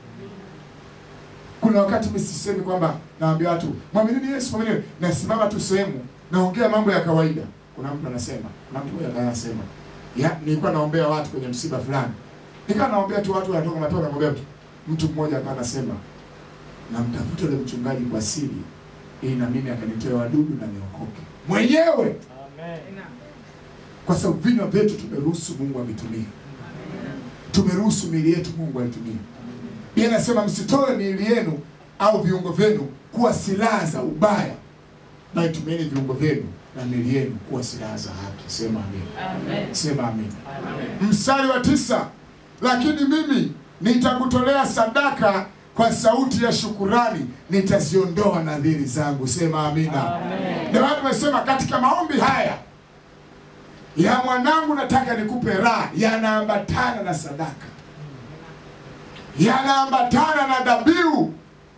Kuna wakati mimi sisemi kwamba naambia watu mwaminini Yesu, mwaminini. Nasimama tu sehemu naongea mambo ya kawaida. Kuna mtu anasema, kuna mtu mmoja anasema, ya nilikuwa naombea watu kwenye msiba fulani, nikawa naombea tu watu wanatoka matoka, naombea tu. Mtu mmoja akawa anasema namtafuta yule mchungaji kwa siri ili na mimi akanitoe wadudu na niokoke mwenyewe, kwa sababu vinywa vyetu tumeruhusu Mungu avitumie, tumeruhusu miili yetu Mungu aitumie. Biblia inasema msitoe miili yenu au viungo vyenu kuwa silaha za ubaya, bali tumieni viungo vyenu na miili yenu kuwa silaha za haki. Sema amen. Sema amen. Mstari wa tisa, lakini mimi nitakutolea sadaka kwa sauti ya shukurani, nitaziondoa nadhiri zangu. Sema amina. Ndio maana tumesema katika maombi haya ya mwanangu, nataka nikupe raha, yanaambatana na sadaka, yanaambatana na dhabihu,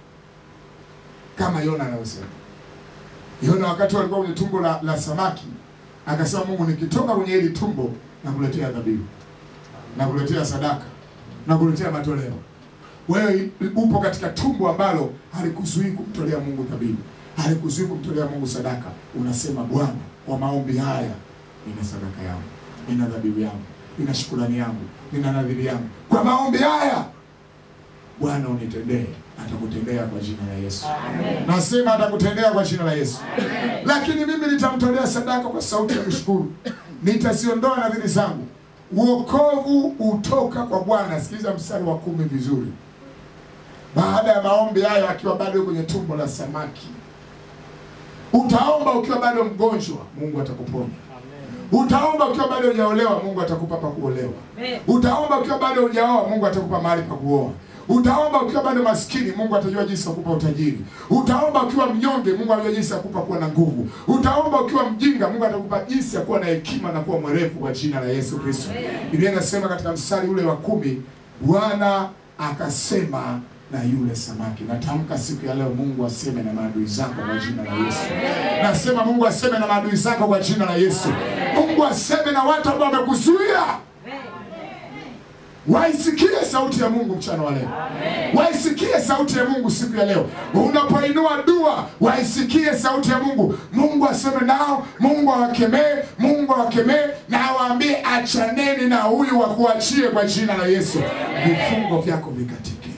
kama Yona anavyosema. Yona wakati walikuwa kwenye tumbo la, la samaki akasema, Mungu, nikitoka kwenye hili tumbo nakuletea dhabihu, nakuletea sadaka, nakuletea matoleo. Wewe upo katika tumbo ambalo halikuzuii kumtolea Mungu dhabihu, halikuzuii kumtolea Mungu sadaka. Unasema, Bwana, kwa maombi haya nina sadaka yangu, nina dhabihu yangu, nina shukrani yangu, nina nadhiri yangu. Kwa maombi haya Bwana unitendee. Atakutendea kwa jina la Yesu. Nasema atakutendea kwa jina la Yesu. Lakini mimi nitamtolea sadaka kwa sauti ya kushukuru, nitaziondoa nadhiri zangu. Uokovu utoka kwa Bwana. Sikiliza mstari wa kumi vizuri. Baada ya maombi hayo, akiwa bado kwenye tumbo la samaki, utaomba ukiwa bado mgonjwa, Mungu atakuponya. Utaomba ukiwa bado hujaolewa, Mungu atakupa pa kuolewa. Utaomba ukiwa bado hujaoa, Mungu atakupa mahali pa kuoa. Utaomba ukiwa bado maskini, Mungu atajua jinsi ya kukupa utajiri. Utaomba ukiwa mnyonge, Mungu atajua jinsi ya kukupa kuwa na nguvu. Utaomba ukiwa mjinga, Mungu atakupa jinsi ya kuwa na hekima na kuwa mwerevu kwa jina la Yesu Kristo. Biblia inasema katika mstari ule wa kumi, Bwana akasema na yule samaki. Natamka siku ya leo, Mungu aseme na maadui zako kwa jina la Yesu. Nasema Mungu aseme na maadui zako kwa jina la Yesu. Mungu aseme na watu ambao wamekuzuia waisikie sauti ya Mungu mchana wa leo, waisikie sauti ya Mungu siku ya leo. Unapoinua dua, waisikie sauti ya Mungu. Mungu aseme nao, Mungu awakemee, Mungu awakemee na awaambie, achaneni na huyu wakuachie kwa jina la Yesu. Vifungo vyako vikatike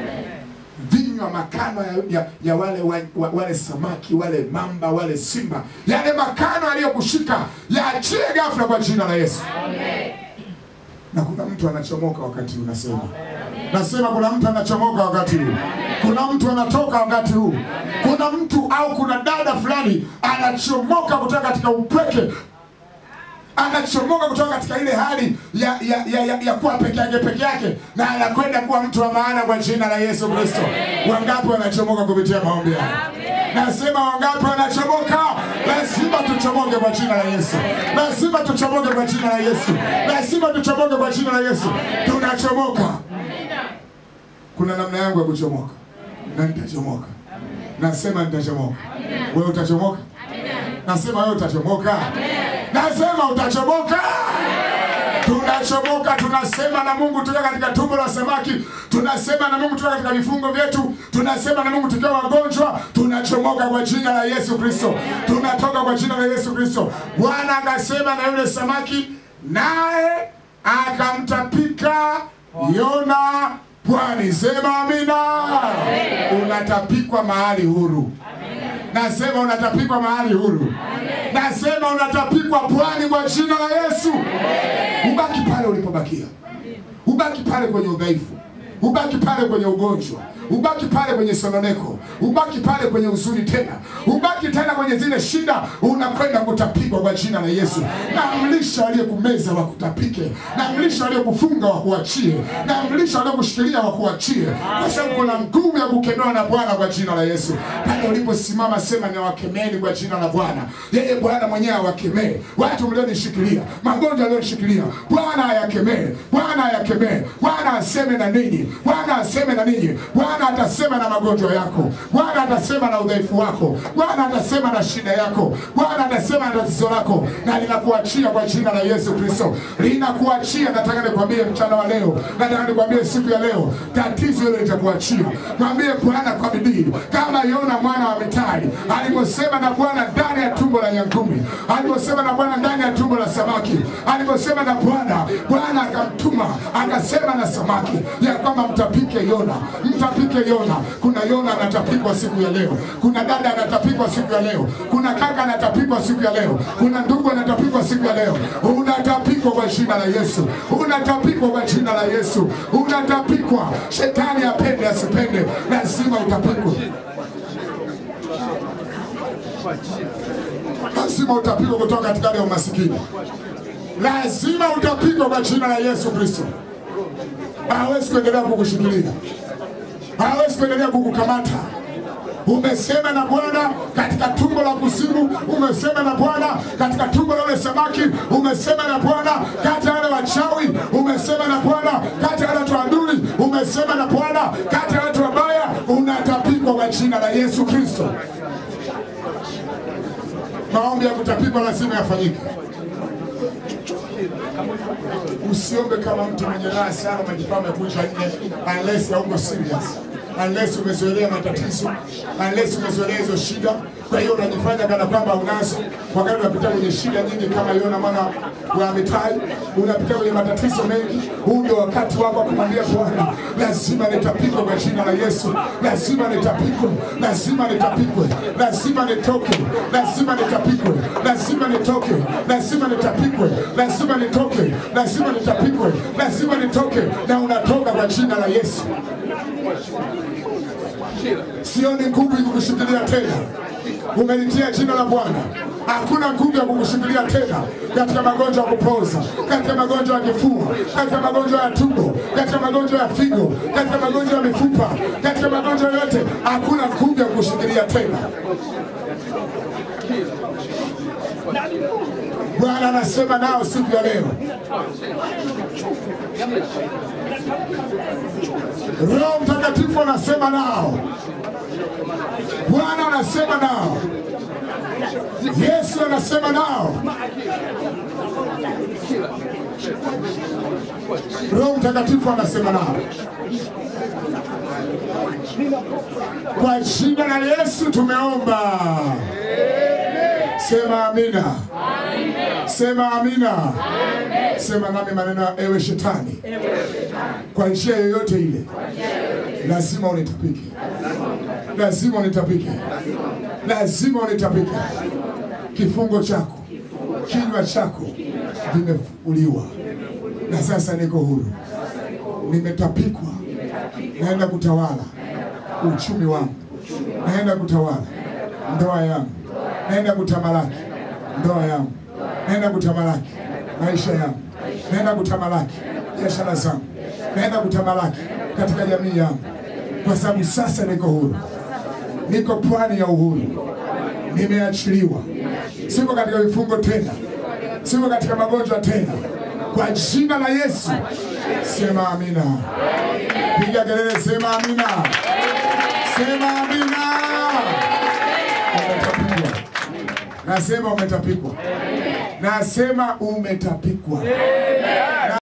vinywa makano ya, ya, ya wale, wa, wa, wale samaki wale mamba wale simba, yale makano yaliyokushika yaachie ghafla kwa jina la Yesu. Na kuna mtu anachomoka wakati huu, nasema nasema, kuna mtu anachomoka wakati huu, kuna mtu anatoka wakati huu, kuna mtu au kuna dada fulani anachomoka kutoka katika upweke anachomoka kutoka katika ile hali ya ya, ya, ya, ya kuwa peke yake peke yake na anakwenda kuwa mtu wa maana kwa jina la Yesu Kristo. Wangapi wanachomoka kupitia maombi haya? Nasema wangapi wanachomoka? Lazima tuchomoke kwa jina la Yesu, lazima tuchomoke kwa jina la Yesu, lazima tuchomoke kwa jina la Yesu. Tunachomoka. Kuna namna yangu ya kuchomoka na nitachomoka. Nasema nitachomoka. Wewe utachomoka? Nasema wewe utachomoka. Nasema utachomoka. Tunachomoka, tunasema na Mungu tukiwa katika tumbo la samaki, tunasema na Mungu tukiwa katika vifungo vyetu, tunasema na Mungu tukiwa wagonjwa, tunachomoka kwa jina la Yesu Kristo, tunatoka kwa jina la Yesu Kristo. Bwana akasema na yule samaki, naye akamtapika Yona pwani. Sema amina. Unatapikwa mahali huru. Nasema unatapikwa mahali huru. Nasema unatapikwa pwani kwa jina la Yesu. Ubaki pale ulipobakia, ubaki pale kwenye udhaifu, ubaki pale kwenye ugonjwa, ubaki pale kwenye sononeko, ubaki pale kwenye huzuni tena, ubaki tena kwenye zile shida, unakwenda kutapikwa kwa jina la Yesu. Na mlisha aliyekumeza wakutapike, na mlisha aliyekufunga wakuachie, na mlisha aliyekushikilia wakuachie, kwa sababu kuna nguvu ya kukemewa na Bwana kwa jina la Yesu. Pale uliposimama, sema niwakemeni kwa jina la Bwana. Yeye Bwana mwenyewe awakemee watu mlionishikilia, magonjwa aliyonishikilia, Bwana ayakemee, Bwana ayakemee, Bwana aseme na ninyi, Bwana aseme na ninyi, Bwana atasema na magonjwa yako, Bwana atasema na udhaifu wako, Bwana atasema na shida yako, Bwana atasema na tatizo lako, na linakuachia kwa jina la Yesu Kristo, linakuachia. Nataka nikwambie mchana wa leo, nataka nikwambie siku ya leo, tatizo hilo litakuachia. Mwambie Bwana kwa bidii, kama Yona mwana wa Mitai aliposema na Bwana ndani ya tumbo la nyangumi, aliposema na Bwana ndani ya tumbo la samaki, aliposema na Bwana, Bwana akamtuma akasema na samaki ya kwamba mtapike Yona, mtapike Yona. Kuna Yona anatapikwa siku ya leo, kuna dada anatapikwa siku ya leo, kuna kaka anatapikwa siku ya leo, kuna ndugu anatapikwa siku ya leo. Unatapikwa kwa jina la Yesu, unatapikwa kwa jina la Yesu, unatapikwa. Shetani apende asipende, lazima utapikwe. lazima utapigwa kutoka katika hali ya umasikini, lazima utapigwa kwa jina la Yesu Kristo. Hawezi kuendelea kukushikilia, hawezi kuendelea kukukamata. Umesema na Bwana katika tumbo la kuzimu, umesema na Bwana katika tumbo la ule samaki, umesema na Bwana kati ya wale wachawi, umesema na Bwana kati ya wale watu adui, umesema na Bwana kati ya watu wabaya. Unatapikwa kwa jina la Yesu Kristo. Maombi ya kutapikwa lazima yafanyike. Usiombe kama mtu mwenye raha sana, umejipaa umekunja nne, unless hauko serious, unless umezoelea matatizo, unless umezoelea hizo shida. Kwa hiyo unajifanya kana kwamba unazo, wakati unapitia kwenye shida nyingi kama Yona mwana wa Mitai, unapitia kwenye matatizo mengi. Huu ndio wakati wako wa kumwambia Bwana, lazima nitapikwe kwa jina la Yesu, lazima nitapikwe, lazima nitapikwe, lazima nitoke, lazima nitapikwe, lazima nitoke, lazima nitapikwe, lazima nitoke, lazima nitapikwe, lazima nitoke, na unatoka kwa jina la Yesu. Sioni nguvu ikukushikilia tena, umelitia jina la Bwana. Hakuna nguvu ya kukushikilia tena katika magonjwa ya kupoza, katika magonjwa ya kifua, katika magonjwa ya tumbo, katika magonjwa ya figo, katika magonjwa ya mifupa, katika magonjwa yote. Hakuna nguvu ya kukushikilia tena. Bwana anasema nao siku ya leo. Roho Mtakatifu anasema nao, Bwana anasema nao, Yesu anasema nao, Roho Mtakatifu anasema nao kwa jina la Yesu tumeomba. Sema amina. Sema amina. Sema nami maneno ya ewe shetani, kwa njia yoyote ile lazima unitapike, lazima unitapike, lazima unitapike. Kifungo chako, kinywa chako vimefuliwa, na sasa niko huru, nimetapikwa, naenda kutawala uchumi wangu, naenda kutawala ndoa yangu, naenda kutamalaki ndoa yangu, naenda kutamalaki maisha yangu, naenda kutamalaki biashara zangu, naenda kutamalaki katika jamii yangu, kwa sababu sasa niko huru, niko pwani ya uhuru, nimeachiliwa, siko katika vifungo tena, siko katika magonjwa tena, kwa jina la Yesu. Sema amina, piga kelele, sema amina, sema amina. Umetapikwa, nasema umetapikwa, nasema umetapikwa.